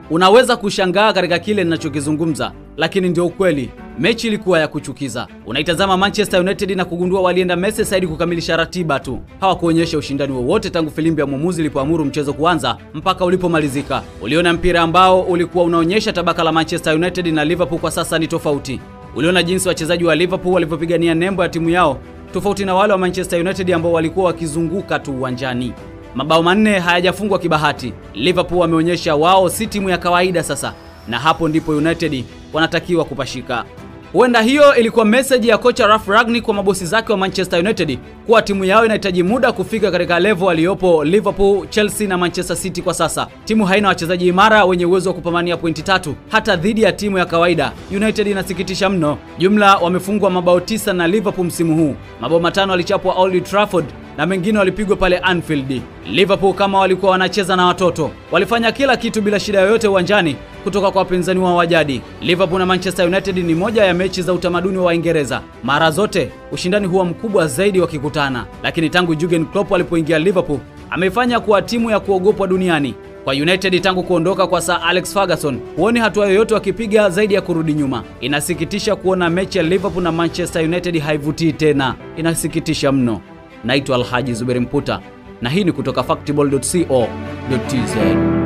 Unaweza kushangaa katika kile ninachokizungumza, lakini ndio ukweli. Mechi ilikuwa ya kuchukiza. Unaitazama Manchester United na kugundua walienda Merseyside kukamilisha ratiba tu, hawakuonyesha ushindani wowote tangu filimbi ya mwamuzi ilipoamuru mchezo kuanza mpaka ulipomalizika. Uliona mpira ambao ulikuwa unaonyesha tabaka la Manchester United na Liverpool kwa sasa ni tofauti. Uliona jinsi wachezaji wa Liverpool walivyopigania nembo ya timu yao, tofauti na wale wa Manchester United ambao walikuwa wakizunguka tu uwanjani. Mabao manne hayajafungwa kibahati. Liverpool wameonyesha wao si timu ya kawaida sasa, na hapo ndipo United wanatakiwa kupashika. Huenda hiyo ilikuwa message ya kocha Ralf Rangnick kwa mabosi zake wa Manchester United kuwa timu yao inahitaji muda kufika katika level aliyopo Liverpool, Chelsea na Manchester City kwa sasa. Timu haina wachezaji imara wenye uwezo wa kupambania pointi tatu hata dhidi ya timu ya kawaida. United inasikitisha mno. Jumla wamefungwa mabao tisa na Liverpool msimu huu. Mabao matano alichapwa Old Trafford na mengine walipigwa pale Anfield. Liverpool kama walikuwa wanacheza na watoto, walifanya kila kitu bila shida yoyote uwanjani kutoka kwa wapinzani wao wa jadi. Liverpool na Manchester United ni moja ya mechi za utamaduni wa Waingereza. Mara zote ushindani huwa mkubwa zaidi wakikutana, lakini tangu Jurgen Klopp alipoingia Liverpool ameifanya kuwa timu ya kuogopwa duniani. Kwa United tangu kuondoka kwa Sir Alex Ferguson, huoni hatua yoyote wakipiga zaidi ya kurudi nyuma. Inasikitisha kuona mechi ya Liverpool na Manchester United haivutii tena, inasikitisha mno. Naitwa Alhaji Zuberi Mputa na hii ni kutoka factball.co.tz.